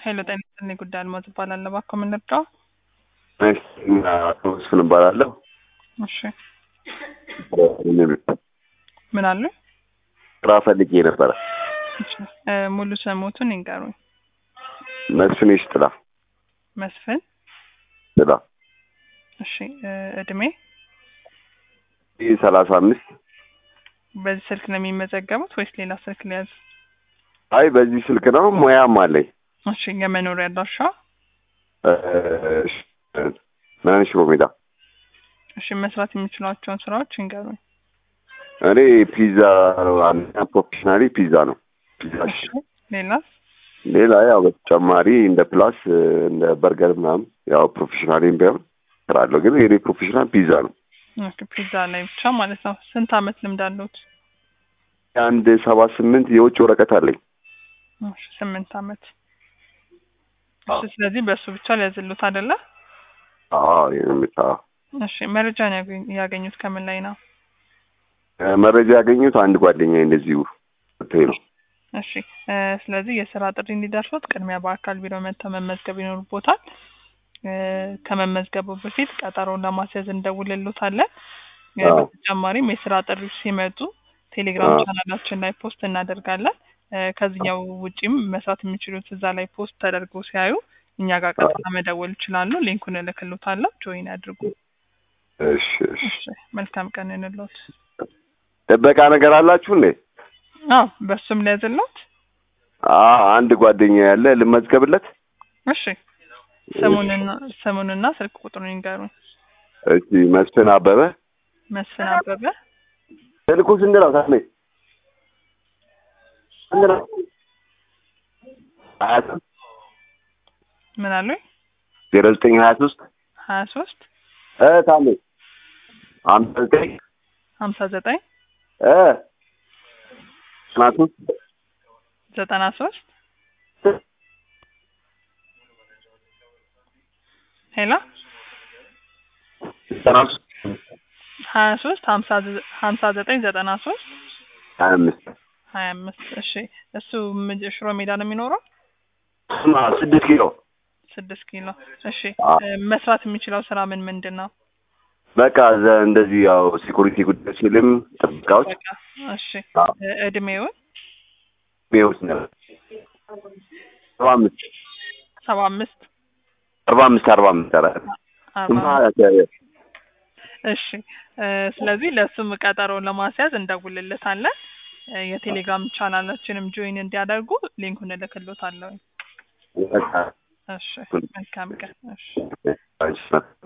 ኃይለ ጤና ይስጥልኝ ጉዳይ አልማዝ እባላለሁ። እባክዎ ምን ልርዳው? አቶ መስፍን እባላለሁ። እሺ ምን አሉ? ስራ ፈልጌ ነበረ። እሺ እ ሙሉ ስሞቱን ይንገሩኝ። መስፍን ይሽጥላ መስፍን ጥላ እሺ እ እድሜ ይህ ሰላሳ አምስት በዚህ ስልክ ነው የሚመዘገቡት ወይስ ሌላ ስልክ ሊያዝ? አይ በዚህ ስልክ ነው። ሙያም አለኝ። እሺ የመኖሪያ አድራሻ? እ፣ ምናምን ሽሮ ሜዳ። እሺ መስራት የሚችሏቸውን ስራዎች ይንገሩኝ። እኔ ፒዛ ዋና ፕሮፌሽናሊ ፒዛ ነው። ፒዛ እሺ ሌላስ? ሌላ ያው በተጨማሪ እንደ ፕላስ እንደ በርገር ምናምን ያው ፕሮፌሽናሊም ቢሆን እሰራለሁ፣ ግን የኔ ፕሮፌሽናል ፒዛ ነው። ኦኬ ፒዛ ላይ ብቻ ማለት ነው። ስንት አመት ልምድ አለዎት? አንድ ሰባ ስምንት የውጭ ወረቀት አለኝ። እሺ ስምንት አመት። አዎ። እሺ ስለዚህ በእሱ ብቻ ሊያዝሉት አይደለ? አዎ የምታ እሺ መረጃን ያገኙ- ያገኙት ከምን ላይ ነው? መረጃ ያገኙት አንድ ጓደኛ እንደዚሁ ተይ ነው። እሺ እ ስለዚህ የስራ ጥሪ እንዲደርሱት ቅድሚያ በአካል ቢሮ መጥተው መመዝገብ ይኖርቦታል። እ ከመመዝገቡ በፊት ቀጠሮውን ለማስያዝ እንደውልሎታለን። እ አዎ። በተጨማሪም የስራ ጥሪዎች ሲመጡ ቴሌግራም አዎ። ቻናላችን ላይ ፖስት እናደርጋለን። እ ከዚህኛው ውጪም መስራት የሚችሉት እዛ ላይ ፖስት ተደርጎ ሲያዩ እኛ ጋር ቀጥታ መደወል ይችላሉ። ሊንኩን እልክሎታለሁ። ጆይን ያድርጉ። እሺ እሺ። እሺ መልካም ቀን እንሎት። ጥበቃ ነገር አላችሁ እንዴ? አዎ በሱም ሊያዝሎት። አ አንድ ጓደኛ ያለ ልመዝገብለት። እሺ ስሙንና ስሙንና ስልክ ቁጥሩን ይንገሩኝ። እሺ መስፍን አበበ። መስፍን አበበ ስልኩ ስንት ነው? ታሜ ስንት ነው? ሀያ ሶስት ምን አሉኝ? ዜሮ ዘጠኝ ሀያ ሶስት ሀያ ሶስት እ ታሜ ሀምሳ ዘጠኝ ሀምሳ ዘጠኝ እ ዘጠና ሶስት ዘጠና ሶስት ሄሎ ዘጠና ሶስት ሀያ ሶስት ሀምሳ ዘ- ሀምሳ ዘጠኝ ዘጠና ሶስት ሀያ አምስት ሀያ አምስት እሺ እሱ ምጅ- ሽሮ ሜዳ ነው የሚኖረው ስማ ስድስት ኪሎ ስድስት ኪሎ እሺ አ እ መስራት የሚችለው ስራ ምን ምንድን ነው በቃ ዘ- እንደዚህ ያው ሴኩሪቲ ጉዳይ ሲልም ጥበቃዎች በቃ እሺ አ እ እድሜውን ሚውስ ነው አርባ አምስት ሰባ አምስት አርባ አምስት አርባ አምስት ኧረ አርባ ስማ አምስት እሺ እ ስለዚህ ለእሱም ቀጠሮውን ለማስያዝ እንደውልለታለን። እ የቴሌግራም ቻናላችንም ጆይን እንዲያደርጉ ሊንኩን እልክሎታለሁ። በቃ እሺ መልካም ቀን። እሺ አንቺ